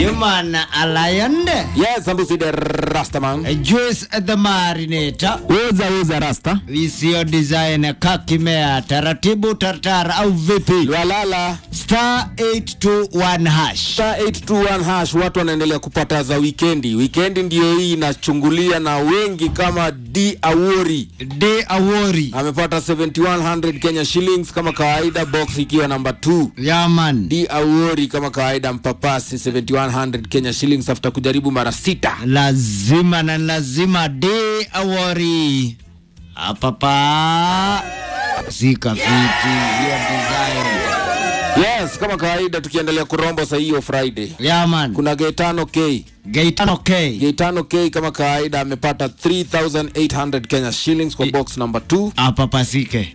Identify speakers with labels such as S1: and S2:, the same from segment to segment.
S1: Human Alliance.
S2: Yes, Ambusi the Rastaman.
S1: Juice the Marinator.
S3: Uza uza rasta.
S1: Visio design kakimea taratibu tartar au vipi?
S2: Lwalala
S1: Star 821 hash.
S2: star 821 hash, watu wanaendelea kupata za wikendi. Wikendi ndio hii inachungulia na wengi kama D Awori
S1: De Awori.
S2: amepata 7100 Kenya shillings kama kawaida, box ikiwa namba 2.
S1: Yaman.
S2: D Awori kama kawaida, mpapasi 7100 Kenya shillings after kujaribu mara sita.
S1: Lazima na lazima De Awori. Hapa pa. Sika fiti. Hiyo design.
S2: Yes, kama kawaida tukiendelea kurombo saa hiyo Friday.
S1: Yaman.
S2: Kuna Gaetano K.
S1: Gaetano K.
S2: Gaetano K kama kawaida amepata 3800 Kenya shillings kwa box number 2.
S1: Hapa pasike.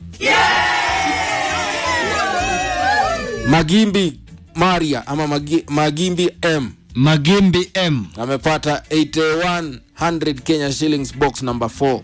S2: Magimbi Maria ama Magi, Magimbi M
S1: Magimbi M.
S2: amepata 8100 Kenya shillings box number 4.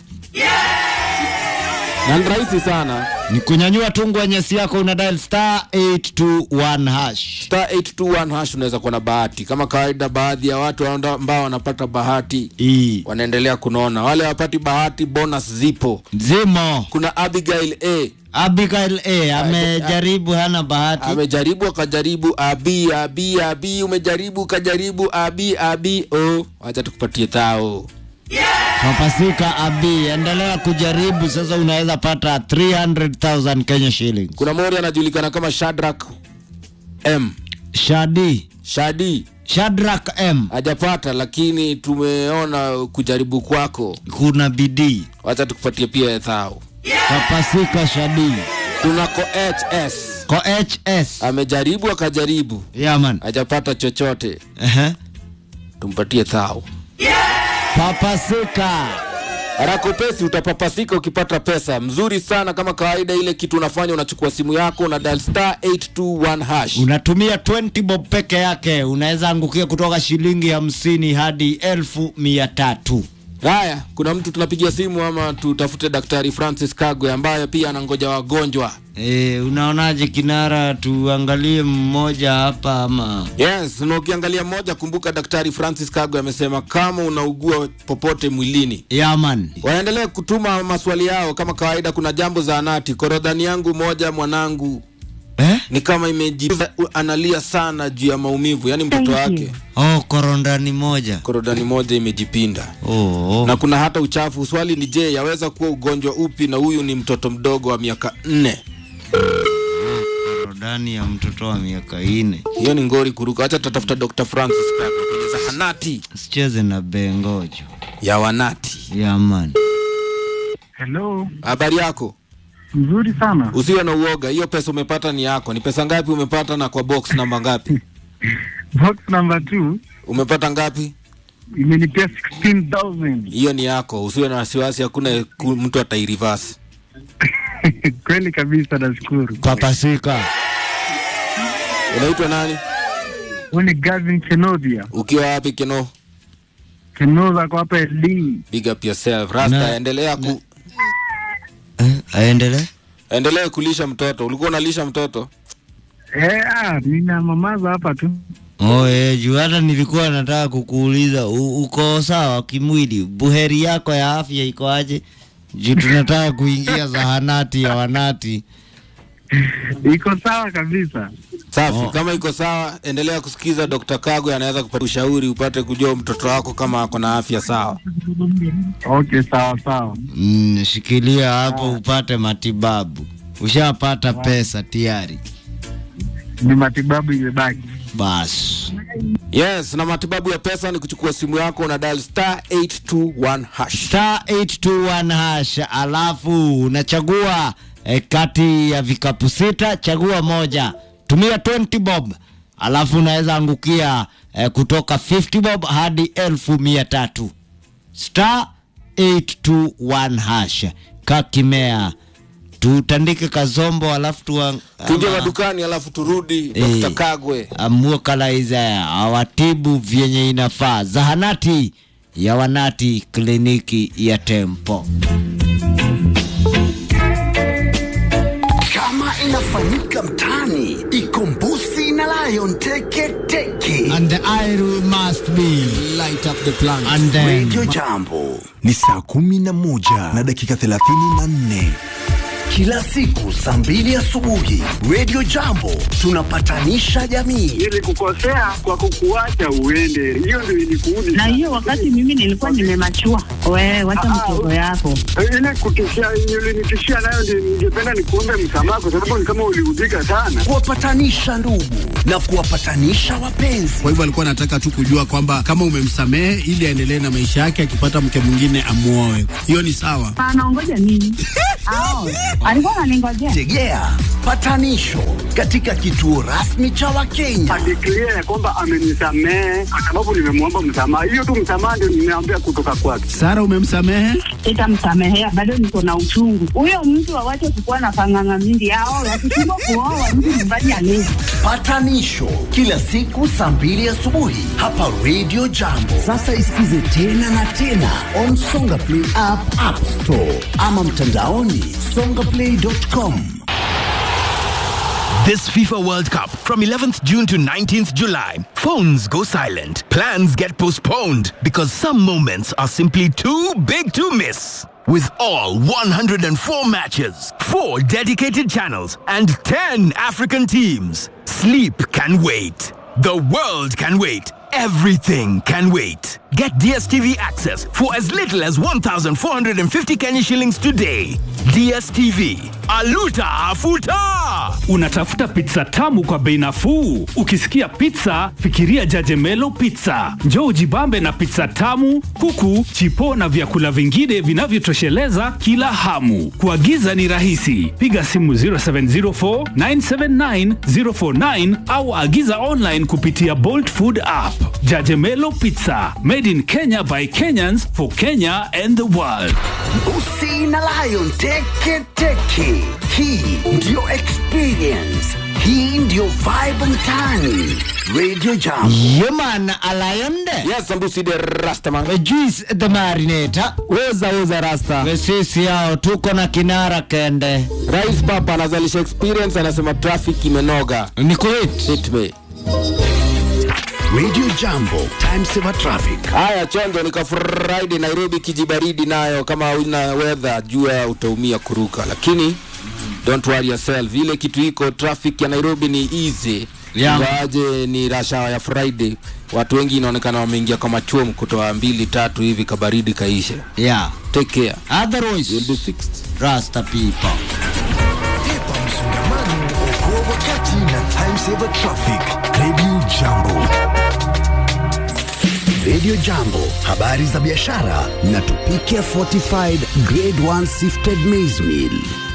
S2: Na ni rahisi sana.
S1: Ni kunyanyua tungu wa nyesi yako una dial star 821 hash.
S2: Star 821 hash unaweza kuwa na bahati. Kama kawaida baadhi ya watu anda- ambao wanapata bahati
S1: E.
S2: wanaendelea kunona. Wale wapati bahati bonus zipo.
S1: Zimo.
S2: Kuna Abigail A
S1: Abigail A amejaribu hana bahati.
S2: amejaribu akajaribu, abi abi abi, umejaribu ukajaribu, abi abi, oh, wacha tukupatie thao.
S1: Papasika Abi, endelea kujaribu sasa, unaweza pata 300,000 Kenya shillings.
S2: Kuna mori anajulikana kama Shadrack M
S1: Shadi
S2: Shadi
S1: Shadrack M,
S2: hajapata, lakini tumeona kujaribu kwako,
S1: kuna bidii.
S2: wacha tukupatie pia thao.
S1: Papasika Shadi
S2: Kuna ko HS
S1: ko HS
S2: amejaribu akajaribu,
S1: yaman.
S2: hajapata chochote,
S1: Ehe.
S2: tumpatie thao.
S1: Papasika
S2: Haraka upesi utapapasika ukipata pesa mzuri sana. Kama kawaida, ile kitu unafanya unachukua simu yako na dial star 821 hash.
S1: unatumia 20 bob peke yake, unaweza angukia kutoka shilingi hamsini hadi elfu mia tatu.
S2: Haya, kuna mtu tunapigia simu ama tutafute Daktari Francis Kagwe ambaye pia anangoja wagonjwa.
S1: E, unaonaje kinara, tuangalie mmoja hapa ama
S2: Yes, na ukiangalia moja, kumbuka Daktari Francis Kagwe amesema kama unaugua popote mwilini
S1: yaman
S2: waendelee kutuma maswali yao kama kawaida. Kuna jambo za anati, korodhani yangu moja mwanangu
S1: eh?
S2: ni kama imejiza, analia sana juu ya maumivu, yaani mtoto wake
S1: Oh, korondani moja.
S2: korodani moja imejipinda
S1: Oh.
S2: na kuna hata uchafu. Swali ni je, yaweza kuwa ugonjwa upi? Na huyu ni mtoto mdogo wa miaka nne.
S1: korodani ya mtoto wa miaka ine.
S2: Hiyo ni ngori kuruka. Acha tutatafuta Dr. Francis Kagwe kwenye zahanati
S1: Sicheze na bengojo.
S2: ya wanati.
S1: Yaman.
S4: Hello,
S2: Habari yako?
S4: mzuri sana.
S2: Usiwe na uoga, hiyo pesa umepata ni yako. Ni pesa ngapi umepata na kwa box namba ngapi?
S4: Box number two
S2: Umepata ngapi?
S4: imenipea 16,000.
S2: Hiyo ni yako, usiwe na wasiwasi, hakuna ku- mtu atairivasi.
S4: Kweli kabisa, nashukuru.
S1: Papasika.
S2: Unaitwa nani?
S4: Huyu ni Gavin Kenodia.
S2: Ukiwa wapi Keno?
S4: Kenoza kwa hapa LD.
S2: Big up yourself. Rasta,
S1: Na-
S2: endelea ku
S1: Eh, aendelee.
S2: endelea kulisha mtoto. Ulikuwa unalisha mtoto?
S4: Eh, ah, nina mamaza hapa tu.
S1: Oh, eh, juu hata nilikuwa nataka kukuuliza u- uko sawa kimwili, buheri yako ya afya iko aje? Juu tunataka kuingia zahanati ya wanati.
S4: Iko sawa kabisa.
S2: Safi,
S1: Oh.
S2: kama iko sawa, endelea kusikiza Dr. Kagwe, anaweza kupata ushauri upate kujua mtoto wako kama ako na afya sawa.
S4: Okay, sawa sawa.
S1: Mm, shikilia hapo upate matibabu. Ushapata pesa tayari.
S4: Ni matibabu imebaki.
S1: Basi.
S2: Yes, na matibabu ya pesa ni kuchukua simu yako na dial star 821 hash.
S1: Star 821 hash, alafu unachagua eh, kati ya vikapu sita, chagua moja, tumia 20 bob, alafu unaweza angukia eh, kutoka 50 bob hadi elfu mia tatu. Star 821 hash, kakimea tutandike kazombo, alafu tuwa,
S2: Tuje
S1: ama-
S2: madukani alafu turudi
S1: Eh.
S2: Dr. Kagwe.
S1: amuokalaiza awatibu vyenye inafaa. Zahanati ya wanati, kliniki ya Tempo.
S5: kama inafanyika mtaani ikombusi na lion teke teke
S1: and the idol must be
S2: light up the plant
S1: and then
S3: Radio Jambo ni saa kumi na moja na dakika thelathini na nne kila siku saa mbili asubuhi. Radio Jambo tunapatanisha jamii.
S4: Nilikukosea kwa kukuacha uende, hiyo ndio ilikuudi.
S5: na hiyo wakati mimi nilikuwa nimemachua. Wewe wacha mtoto yako.
S4: ile kutishia ulinitishia nayo, ndio ningependa nikuombe msamaha, kwa sababu ni kama uliudhika sana.
S3: kuwapatanisha ndugu na kuwapatanisha wapenzi.
S6: Kwa hivyo alikuwa anataka tu kujua kwamba kama umemsamehe ili aendelee na maisha yake, akipata mke mwingine amuoe. Hiyo ni sawa.
S5: Anaongoja nini? Ao, alikuwa ananingojea.
S3: Tegea patanisho katika kituo rasmi cha Wakenya.
S4: Adeklia ya kwamba amenisamehe kwa sababu nimemwomba msamaha. Hiyo tu msamaha ndio nimeambia kutoka kwake.
S6: Sara, umemsamehe?
S5: Sitamsamehea, bado niko na uchungu. Huyo mtu awache kukuwa na panganga mingi. Ao, wakishindwa kuoa mtu nyumbani alezi.
S3: Patanisho kila siku saa mbili asubuhi hapa Radio Jambo. Sasa isikize tena na tena on Songa Play app, App Store ama mtandaoni songaplay.com.
S7: This FIFA World Cup from 11th June to 19th July. Phones go silent. Plans get postponed because some moments are simply too big to miss. With all 104 matches, 4 dedicated channels, and 10 African teams, sleep can wait. The world can wait. Everything can wait. Get DSTV access for as little as 1,450 Kenya shillings today. DSTV. Aluta Afuta!
S8: Unatafuta pizza tamu kwa bei nafuu? Ukisikia pizza, fikiria Jajemelo Pizza. Njoo ujibambe na pizza tamu, kuku, chipo na vyakula vingine vinavyotosheleza kila hamu. Kuagiza ni rahisi, piga simu 0704 979 049 au agiza online kupitia Bolt Food app. Jajemelo Pizza, made in Kenya by Kenyans for Kenya and the world.
S3: Usi na Lion teke teke. Hii ndiyo experience. Hii ndiyo vibe mtaani. Radio Jambo.
S1: Human Alayonde
S2: yes sambusi de rastaman
S1: Juice the Marinator
S2: weza weza rasta
S1: sisi yao tuko na kinara kende
S2: rais papa anazalisha experience anasema traffic imenoga
S1: ni kuhit
S2: hit me
S3: Radio Jambo. Time saver traffic.
S2: haya chondo nika friday nairobi kijibaridi nayo kama una weather jua utaumia kuruka lakini don't worry yourself ile kitu iko traffic ya nairobi ni easy
S1: Yeah.
S2: ingawaje ni rashawa ya friday watu wengi inaonekana wameingia kama chuom kutoa mbili tatu hivi kabaridi kaisha
S1: yeah
S2: take care
S1: otherwise
S2: you'll be fixed
S1: rasta people
S3: Epa msongamano, okoa wakati na time saver traffic. Radio Jambo. Radio Jambo, habari za biashara na tupike fortified grade 1 sifted maize meal.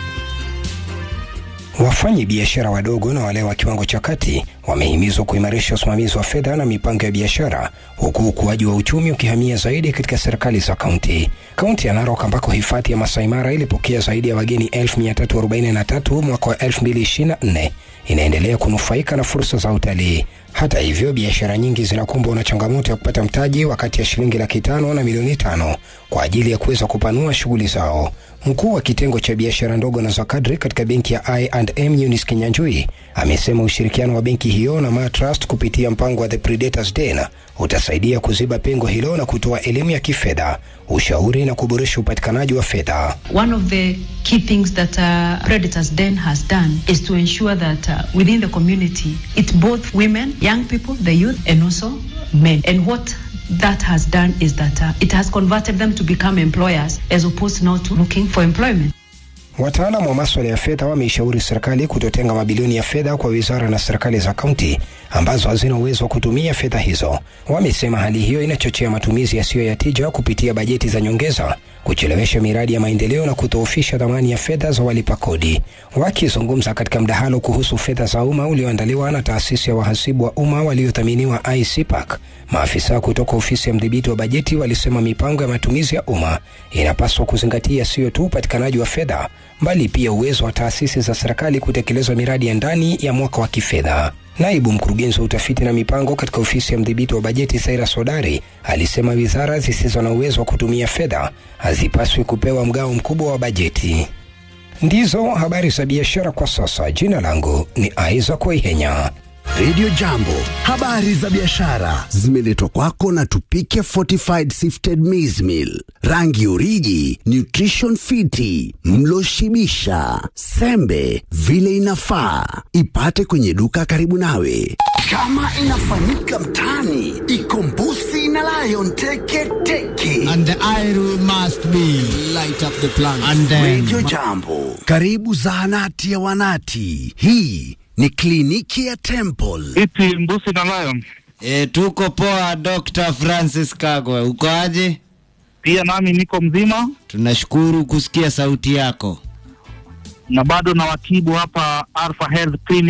S9: Wafanyi biashara wadogo na wale wa kiwango cha kati wamehimizwa kuimarisha usimamizi wa fedha na mipango ya biashara huku ukuaji wa uchumi ukihamia zaidi katika serikali za kaunti. Kaunti ya Narok ambako hifadhi ya Masai Mara ilipokea zaidi ya wageni 1343 mwaka wa 2024 inaendelea kunufaika na fursa za utalii. Hata hivyo, biashara nyingi zinakumbwa na changamoto ya kupata mtaji wa kati ya shilingi laki tano na milioni tano kwa ajili ya kuweza kupanua shughuli zao. Mkuu wa kitengo cha biashara ndogo na za kadri katika benki ya I&M Eunice Kinyanjui amesema ushirikiano wa benki hiyo na Ma Trust kupitia mpango wa The Predators Den utasaidia kuziba pengo hilo na kutoa elimu ya kifedha, ushauri na kuboresha upatikanaji wa fedha.
S10: One of the key things that uh, Predators Den has done is to ensure that uh, within the community, it's both women, young people, the youth, and also men. And what that has done is that uh, it has converted them to become employers as opposed now to looking for employment.
S9: Wataalamu wa maswala ya fedha wameishauri serikali kutotenga mabilioni ya fedha kwa wizara na serikali za kaunti ambazo hazina uwezo wa kutumia fedha hizo. Wamesema hali hiyo inachochea matumizi yasiyo ya tija kupitia bajeti za nyongeza, kuchelewesha miradi ya maendeleo na kudhoofisha dhamani ya fedha za walipa kodi. Wakizungumza katika mdahalo kuhusu fedha za umma ulioandaliwa na taasisi ya wahasibu wa umma waliothaminiwa ICPAC, maafisa kutoka ofisi ya mdhibiti wa bajeti walisema mipango ya matumizi ya umma inapaswa kuzingatia sio tu upatikanaji wa fedha bali pia uwezo wa taasisi za serikali kutekeleza miradi ya ndani ya mwaka wa kifedha. Naibu mkurugenzi wa utafiti na mipango katika ofisi ya mdhibiti wa bajeti Saira Sodari alisema wizara zisizo na uwezo wa kutumia fedha hazipaswi kupewa mgao mkubwa wa bajeti. Ndizo habari za biashara kwa sasa. Jina langu ni Isaac Waihenya.
S3: Radio Jambo, habari za biashara zimeletwa kwako na Tupike Fortified Sifted Maize Meal, rangi uriji, nutrition fiti, mlo shibisha, sembe vile inafaa. Ipate kwenye duka karibu nawe. Kama inafanyika mtaani, ikombusi na Lion teke teke.
S1: And the idol must be
S6: Light up the plant.
S1: and then
S3: Radio Jambo, karibu zahanati ya wanati. Hii ni kliniki ya Temple.
S11: Ipi mbusi na lion?
S1: e, tuko poa. Dr. Francis Kagwe, uko aje?
S11: Pia nami niko mzima
S1: Tunashukuru kusikia sauti yako.
S11: na bado na watibu hapa Alpha Health Clinic